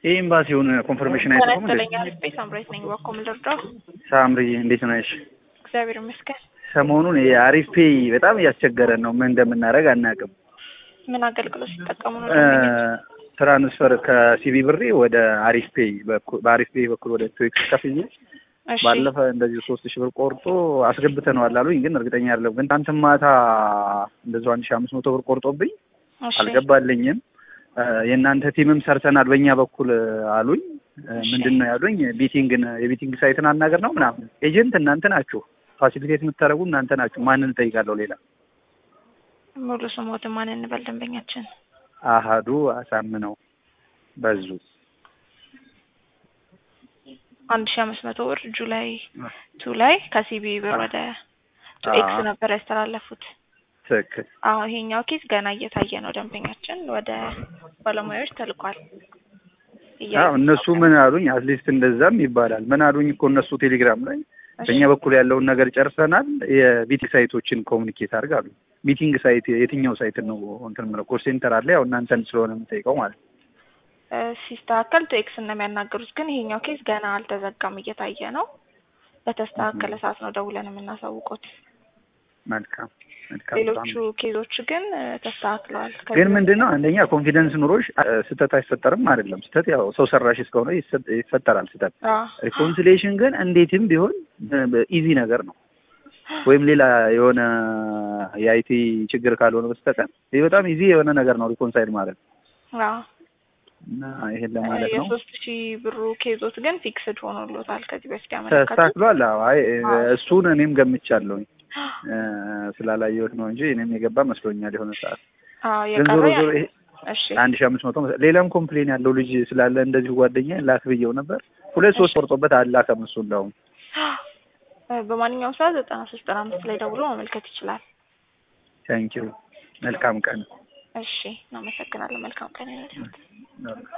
ይህ ኤምባሲውን ኮንፈርሜሽን አይሰጡም እንዴ? ተለኛ ህዝቤ ሳምራዊት ነኝ። በኮ ምልርዳው ሳምሪ እንዴት ነሽ? እግዚአብሔር ይመስገን። ሰሞኑን የአሪፍ ፔይ በጣም እያስቸገረን ነው። ምን እንደምናደርግ አናውቅም። ምን አገልግሎት ሲጠቀሙ ነው? እ ትራንስፈር ከሲቢ ብሬ ወደ አሪፍ ፔይ በኩል በአሪፍ ፔይ በኩል ወደ ቶክስ ከፍዬ እሺ ባለፈ እንደዚህ ሶስት ሺህ ብር ቆርጦ አስገብተነዋል አሉኝ። ግን እርግጠኛ አይደለሁም። ግን ትናንት ማታ እንደዚሁ አንድ ሺህ አምስት መቶ ብር ቆርጦብኝ እሺ አልገባልኝም። እ የእናንተ ቲምም ሰርተናል በእኛ በኩል አሉኝ። እ ምንድን ነው ያሉኝ? ቤቲንግን የቤቲንግ ሳይትን አናገር ነው ምናምን። ኤጀንት እናንተ ናችሁ፣ ፋሲሊቴት የምታደርጉ እናንተ ናችሁ። ማንን እጠይቃለሁ ሌላ? ሙሉ ስሞት ማን እንበል ደንበኛችን? አሃዱ አሳምነው በዙ አንድ ሺህ አምስት መቶ ብር ጁላይ ቱ ላይ ከሲቢ ብር ወደ ቱ ኤክስ አዎ። ነበር ያስተላለፉት። ትክክል። አዎ ይሄኛው ኬስ ገና እየታየ ነው። ደንበኛችን ወደ ባለሙያዎች ተልኳል። እያዩ አዎ እነሱ ምን አሉኝ? አትሊስት እንደዛም ይባላል። ምን አሉኝ እኮ እነሱ ቴሌግራም ላይ እሺ፣ በእኛ በኩል ያለውን ነገር ጨርሰናል፣ የቢቲንግ ሳይቶችን ኮሚኒኬት አድርግ አሉ። ሚቲንግ ሳይት የትኛው ሳይት ነው እንትን የምለው ኮል ሴንተር አለ። ያው እናንተን ስለሆነ የምጠይቀው ማለት ነው። እ ሲስተካከል ቱ ኤክስ ነው የሚያናገሩት። ግን ይሄኛው ኬስ ገና አልተዘጋም፣ እየታየ ነው። በተስተካከለ ሰዓት ነው ደውለን የምናሳውቁት። መልካም መልካም። ሌሎቹ ኬዞች ግን እ ተስተካክለዋል። ከዚህ ግን ምንድን ነው አንደኛ ኮንፊደንስ ኑሮሽ አ- ስህተት አይፈጠርም አይደለም። ስህተት ያው ሰው ሰራሽ እስከሆነ ይሰ- ይፈጠራል ስህተት። አዎ ሪኮንሲሌሽን ግን እንዴትም ቢሆን ኢዚ ነገር ነው። ወይም ሌላ የሆነ የአይቲ ችግር ካልሆነ በስተቀር ይህ በጣም ኢዚ የሆነ ነገር ነው ሪኮንሳይል ማለት አዎ እና ይሄን ለማለት ነው። የሶስት ሺህ ብሩ ኬዞት ግን ፊክስድ ሆኖሎታል። ከዚህ በፊት ያመለከቱት ተስተካክሏል። አዎ አይ አዎ። እሱን እኔም ገምቻለሁኝ እ ስላላየሁት ነው እንጂ እኔም የገባ መስሎኛል የሆነ ሰዓት። አዎ ግን ዞሮ የቀረ ዞሮ ይሄ እሺ አንድ ሺህ አምስት መቶ መሰለኝ። ሌላም ኮምፕሌን ያለው ልጅ ስላለ እንደዚሁ ጓደኛ ላክ ብየው ነበር። ሁለት ሶስት ቆርጦበት አላከም እሱ እንደውም እ በማንኛውም ሰዓት ዘጠና ሶስት ዘጠና አምስት ላይ ደውሎ ማመልከት ይችላል። ታንኪዩ መልካም ቀን እሺ እናመሰግናለን። መልካም ቀን ይሁንልዎት።